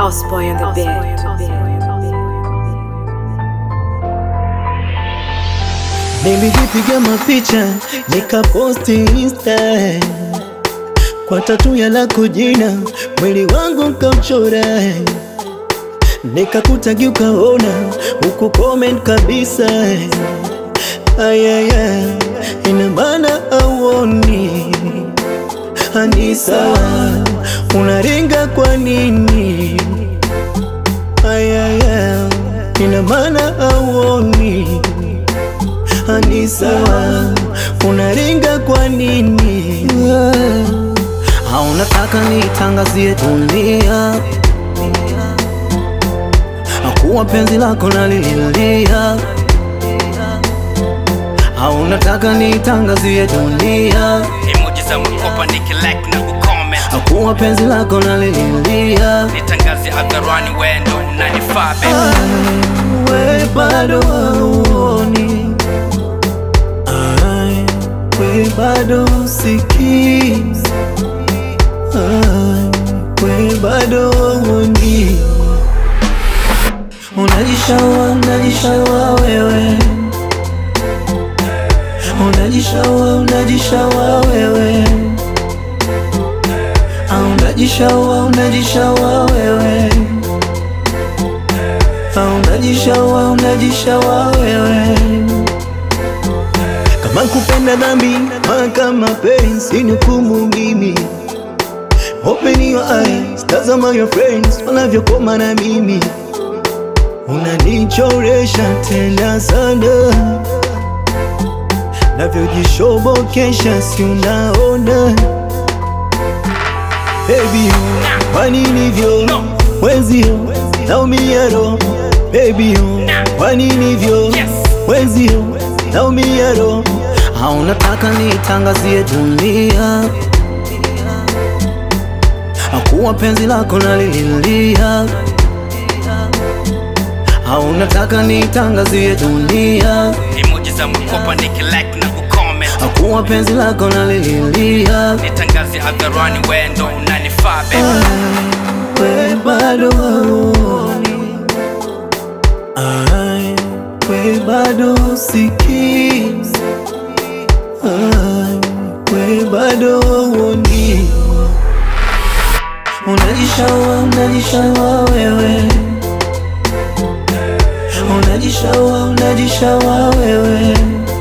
Houseboy on the bed. Nilijipiga mapicha nikaposti insta kwa tatu ya lako jina, mwili wangu nkauchora, nikakutagi ukaona huku comment kabisa. Ayaya, ina maana auoni ani sawa, unaringa kwa nini? Ayaya, ina maana auoni ani sawa, unaringa kwa nini? Haunataka nitangazie dunia akuwa penzi lako nalililia, haunataka nitangazie dunia Emoji za makopa nikilike na kucomment akuwa penzi lako nalililia, Nitangaze hadharani wendo unanifaa baby we bado hauoni, Ai, we bado usikii, Ai, we bado hauoni, unajishaua unajishaua wewe, unajishaua unajishaua wewe, Ah, unajishaua unajishaua wewe Ah, unajishaua unajishaua wewe kama kupenda dhambi kama penzi ni hukumu mimi Open your eyes, tazama your friends wanavyokoma na mimi Unanichoresha tena sana Navyojishobokesha si unaona Baby you, kwa nini vyo Wenzio, naumia roho Baby you, kwa nini vyo Yes. Wenzio, naumia roho Haunataka nitangazie dunia Akuwa penzi lako nalililia Haunataka nitangazie dunia Emoji za makopa nikilike na kucomment Akuwa penzi lako nalililia Nitangaze hadharani wendo unanifaa baby we bado hauoni, Ai, we bado usikii, Ai, we bado hauoni, unajishaua unajishaua wewe, unajishaua unajishaua wewe,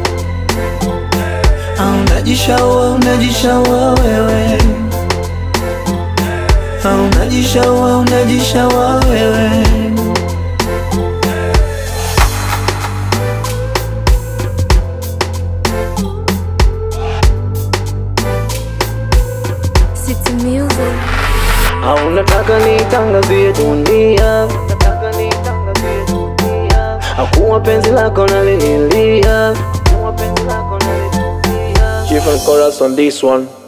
Ah, unajishaua unajishaua wewe Ah, unajishaua unajishaua wewe City Music. Ah, unataka nitangazie dunia akuwa penzi lako nalililia Different chorus on this one.